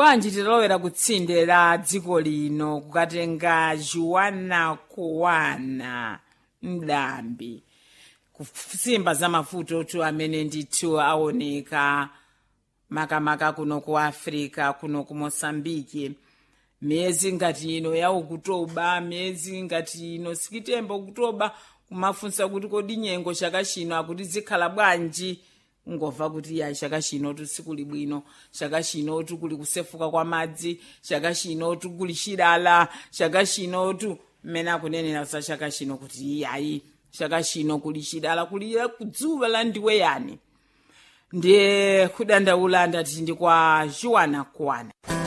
bwanji titalowera kutsinde la dziko lino kukatenga juwana kuwana mdambi kusimba za mafuta otu amene ndithu aoneka makamaka kuno ku africa kuno ku mosambiki miyezi ngati ino ya okutoba miyezi ngati ino sikitembo okutoba kumafunsa kuti kodi nyengo chaka chino akuti zikhala bwanji ngomva kuti ya chaka chino sikuli bwino chaka chino kuli kusefuka kwa madzi chaka chino kuli chilala chaka chino mmene akunenera za chaka chino kuti iyayi chaka chino kuli chilala kuli kudzuwa la ndiwe yani ndiye kudandaula ndati ndi kwa juwana kuwana